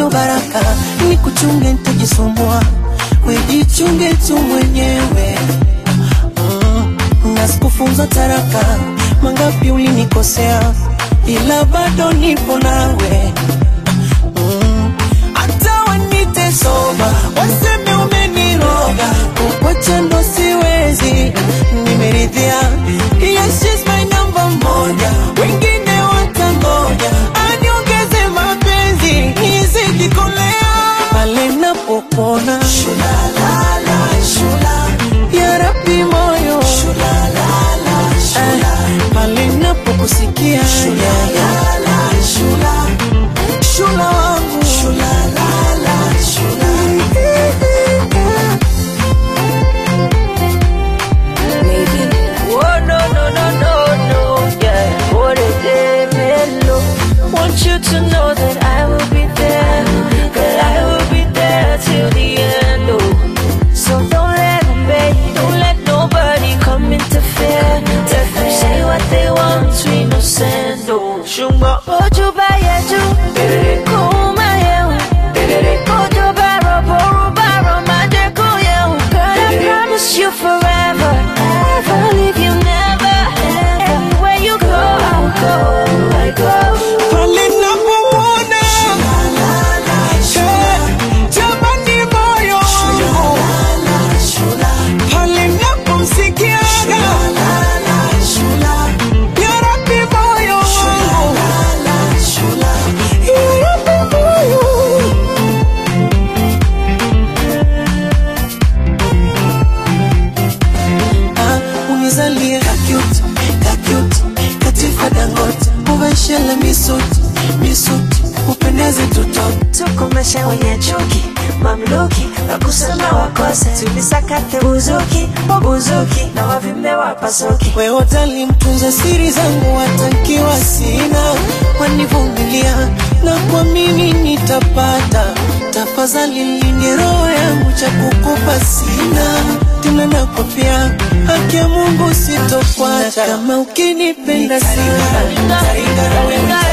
neno baraka ni kuchunge nitajisumbua wejichunge tu mwenyewe mm. na sikufunza taraka mangapi ulinikosea ila bado nipo nawe mm. hata wanite soba waseme umeniroga kukwacha ndo siwezi nimeridhia yes, she's my number moja wengine watangoja aniongeze mapenzi nisikikolea pale napopona ya Rabbi moyo Eh, pale napokusikia shula wangu Oh no no no no no, yeah. What a day, mellow. Want you to know that I will be there, that I will be there till the end. Oh, so don't let them babe, don't let nobody come interfere. Let them say what they want, we no send. Oh, shumba ojo ba yeju, kuma yehu, ojo ba robo roba romande kuyehu. Girl, I promise you forever, ever leave you never. Anywhere you go, I'll go, I go. pale napomwona Eh, jamani moyo wangu pale napomsikiaga ya Rabbi moyo wangu ya Rabbi moyo Ah, unizalie kakut kakut katifa dangote uveshele misuti misuti upendeze tutoto tukomeshe wenye chuki mamluki wakusema wakose tulisakate buzuki buzuki na wavimbe wapasuki weotali mtunza siri zangu watankiwa sina wanivumilia na kwa mimi nitapata tafadhali linde roho yangu cha kukupa sina tena nakwapia haki ya mungu sitofuata kama ukinipenda sana